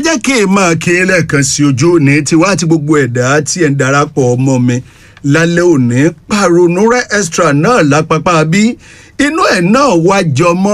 jẹ́ kí n máa kí n lẹ́ẹ̀kan sí ojú òní tiwa àti gbogbo ẹ̀dá tí ẹ̀ ń darapọ̀ ọmọ mi lálẹ́ òní pàrọ̀nù rẹ̀ extra náà lápapá bí inú ẹ̀ náà wá jọmọ́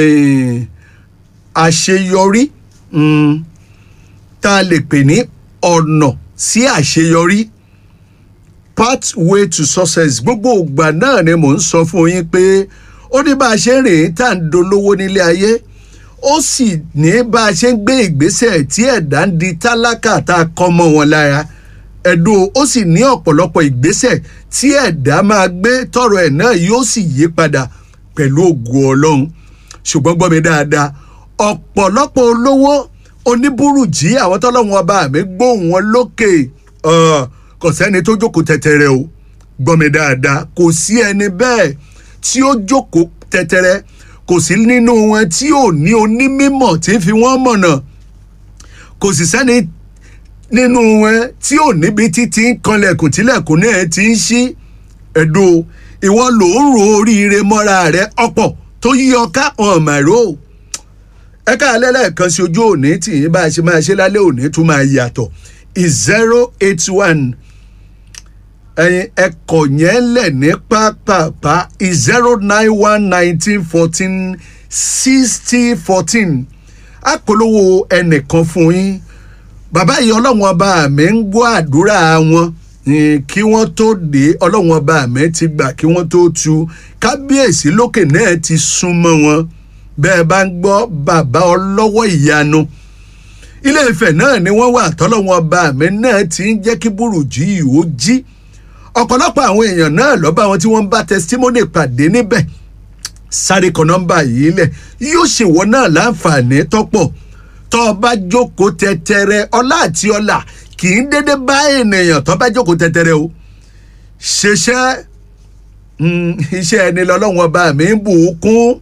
àṣeyọrí tá a lè pè ní ọ̀nà sí àṣeyọrí pathway to success gbogbo ìgbà náà ni mò ń sọ fún yín pé ó ní bá a ṣe ń rìn tá à ń dolówó nílé ayé ó sì ní bá a ṣe ń gbé ìgbésẹ̀ tí ẹ̀dá ń di tálákà tá a kọ́ mọ́ wọn lára ẹ̀dùn ó sì ní ọ̀pọ̀lọpọ̀ ìgbésẹ̀ tí ẹ̀dá máa gbé tọrọ ẹ̀ náà yóò sì yí padà pẹ̀lú ògo ọlọ́run ṣùgbọ́n gbọ́ mi dáadáa ọ̀pọ̀lọpọ̀ olówó oníbùrùjí àwọn tọ́lọ́run ọba mi gbóhùn wọn lókè kò sẹ́ni tó jókòó tẹ̀tẹ̀rẹ̀ o gbọ́ mi dáadáa kò sí ẹni bẹ́ẹ̀ tí ó jókòó tẹ̀tẹ̀rẹ̀ kò sí nínú wọn tí ò ní onímọ̀ tí ń fi wọ́n mọ̀nà kò sì sẹ́ni nínú wọn tí ò níbi títí ń kanlẹ̀kùn tílẹ̀kùn náà ti ń ṣí ẹ̀dùn ìwọ ló ń ro oríire mọ́ra rẹ ọ̀pọ̀ tó yí ọká hàn màró ẹ káàlẹ́ lẹ́ẹ̀kan sí ojú òní tí yín bá a ṣe máa ṣe lálẹ́ òní tún máa yàtọ̀ zero eight one ẹyin ẹkọ yẹn lẹ ní pápápá zero nine one nineteen fourteen sixty fourteen àpolówó ẹnìkan fún yín bàbá yìí ọlọ́run ọba mi ń gbọ́ àdúrà wọn kí wọ́n tó dé ọlọ́run ọba mi ti gbà kí wọ́n tó tu kábíyèsí lókè náà ti súnmọ́ wọn bẹ́ẹ̀ bá ń gbọ́ bàbá ọlọ́wọ́ ìyanu ilé ìfẹ́ náà ni wọ́n wà tọ́lọ́wọ́n ọba mi náà ti ń jẹ́ kí burújí yìí ó jí ọ̀pọ̀lọpọ̀ àwọn èèyàn náà lọ́ba wọn tí wọ́n ń bá testimony pàdé níbẹ̀ sáré kan nọ́mbà yìí lẹ̀ yóò ṣèwọ́ náà láǹfààní tọ́pọ̀ tọ́ ọ bá jókòó tẹ́tẹ́rẹ́ ọlá àti ọlà kì í dédé bá ènìyàn tọ́ bá jókòó tẹ́tẹ́rẹ́ o ṣeṣẹ́ iṣẹ́ ẹni lọ́lọ́wọ́n ọba mi ń bù ú kún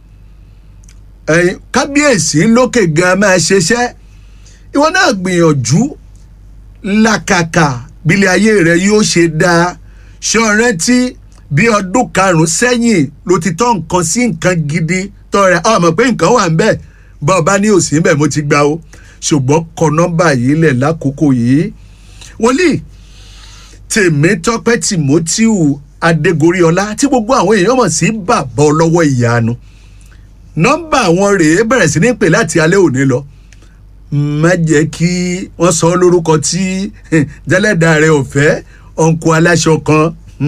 kábíyèsí lókè gan máa ṣeṣẹ́ ìwọ náà gbìyànjú làkàkà bílẹ̀ ayé rẹ yóò ṣe dáa ṣé o rántí bí ọdún karùn-ún sẹ́yìn ló ti tọ́ nǹkan sí nǹkan gidi tọrẹ ọmọ pé nǹkan wà ń bẹ̀ bá ọba ní òsì ń bẹ̀ mo ti gbà o ṣùgbọ́n kọ nọ́mbà yìí lẹ̀ lákòókò yìí wòlíì tèmítọ́pẹ́ tìmọ́tíù adégoríọlá tí gbogbo àwọn èèyàn mọ̀ sí bàbá ọlọ́wọ́ ìyanu nọ́mbà wọn rèé bẹ̀rẹ̀ sí ní pè láti alẹ́ òní lọ má jẹ́ kí wọ́n sọ ọ́ lórúkọ tí jẹ́lẹ́dà rẹ̀ ò fẹ́ ọ̀nkù aláṣọ kan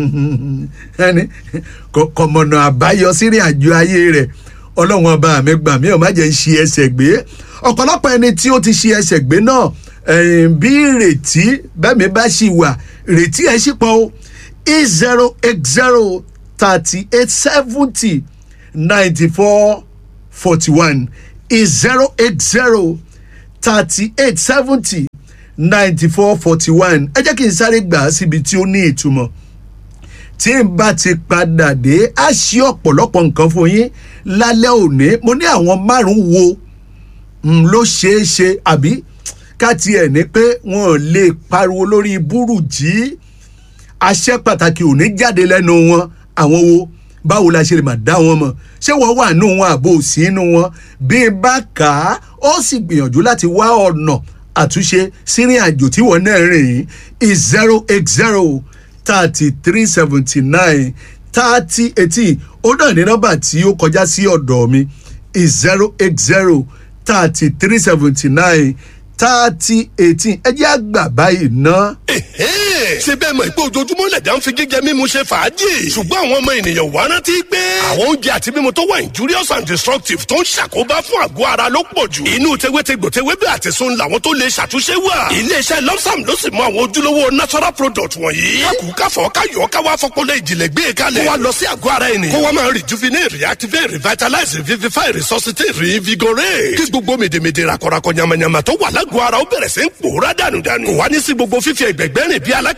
kọ̀mọ̀nà àbáyọ sírìn àjò ayé rẹ̀ ọlọ́run ọba mi gbà mí ò má jẹ́ ń ṣe ẹsẹ̀ gbé ọ̀pọ̀lọpọ̀ ẹni tí ó ti ṣe ẹsẹ̀ gbé náà bí ìrètí bẹ́ẹ̀mi bá ṣì wà ìrètí ẹ̀ ṣì pọ̀ o eight zero eight zero thirty eight seventy ninety four forty one is zero eight zero thirty eight seventy ninety four forty one ẹ jẹ́ kí n sáré gbà á síbi tí ó ní ìtumọ̀ tí n bá ti padà dé á ṣí ọ̀pọ̀lọpọ̀ nǹkan fún yín lálẹ́ òní mo ní àwọn márùn-ún wo ló ṣeé ṣe àbí ká tiẹ̀ ní pé wọn ò lè pariwo lórí búrùjí àṣẹ pàtàkì ò ní jáde lẹ́nu wọn àwọn wo báwo la ṣe lè máa dá wọn mọ̀ ṣé wọ́n wà nù wọn àbò sí inú wọn bí n bá kà á ó sì gbìyànjú láti wá ọ̀nà àtúnṣe sírìn àjò tí wọ́n náà rìn is zero eight zero thirty three seventy nine thirty eighteen ó náà ní nọ́mbà tí ó kọjá sí ọ̀dọ̀ mi is zero eight zero thirty three seventy nine thirty eighteen ẹ jẹ́ àgbà báyìí ná. ṣé bẹ́ẹ̀ mọ̀ pé ojoojúmọ́ lẹ̀dá ń fi jíjẹ mímu ṣe fàájì ṣùgbọ́n àwọn ọmọ ènìyàn wá rántí pé àwọn oúnjẹ àti mímu tó wà injurious and destructive tó ń ṣàkóbá fún àgọ́ ara ló pọ̀ jù inú tewétegbò tewébẹ̀ àti sun làwọn tó lè ṣàtúnṣe wà iléeṣẹ́ lọ́sàm ló sì mọ àwọn ojúlówó natural product wọ̀nyí kákù káfọ́ káyọ̀ káwá fọpọlọ ìjìnlẹ̀ gbé kalẹ̀ kó wa lọ sí àgọ́ ara ènìyàn kó wa máa rejuvenate reactivate revitalize revivify resuscitate reinvigorate kí gbogbo mèdèmèdè rakọrakọ yamayama tó wà lágọ̀ọ́ ara ó bẹ̀rẹ̀ sí ń pòórá dànù dànù kò wá ní sí gbogbo fífi ẹgbẹ̀gbẹ́ rìn bí alákà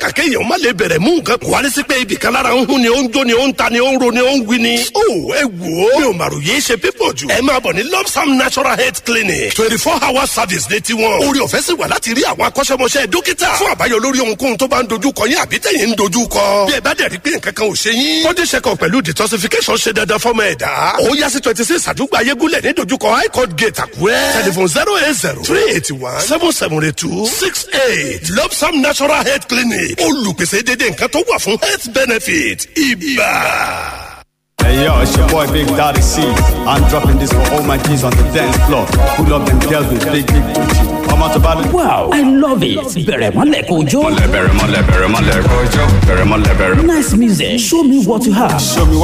kàkà kéèyàn má lè bẹ̀rẹ̀ mú nǹkan kó wálé sí pé ibì kan lára ń hún ni ó ń jó ni ó ń ta ni ó ń ro ni ó ń wí ni. ó ẹ wò ó mi ò màrò yéé ṣe pípọ̀ jù. ẹ máa bọ̀ ní lopsam natural health clinic twenty four hour service ní tiwọn. orí ọ̀fẹ́ sì wà láti rí àwọn akọ́ṣẹ́mọṣẹ́ dókítà fún àbáyọ lórí ohunkóhun tó bá ń dojú kọ yín àbí tẹ̀yìn ń dojú kọ. bí ẹ bá dẹ̀ rí pé nǹkan kan ò ṣe yín. body check up pẹ̀lú detoxification ṣe dandan fọ́mọ ẹ̀dá. ó yá sí twenty six àdúgbò ayégúnlẹ̀ ní dojúkọ high court gate àkúrẹ́. telephone zero eight zero three eighty one seven seven eight two six eight lopsam natural health clinic olùpèsè dédé nǹkan tó wà fún health benefit ibà. Hey yo, it's your boy Big Daddy C. I'm dropping this for all my G's on the dance floor. Pull up them girls with big, big booty. I'm out about it. Wow, I love it. Bẹ̀rẹ̀ mọ́lẹ̀ kò jó. Mọ̀lẹ́ bẹ̀rẹ̀ mọ́lẹ̀ bẹ̀rẹ̀ mọ́lẹ̀ kọjọ́ bẹ̀rẹ̀ mọ́lẹ̀ bẹ̀rẹ̀. Nice music. Show me what you have. Show me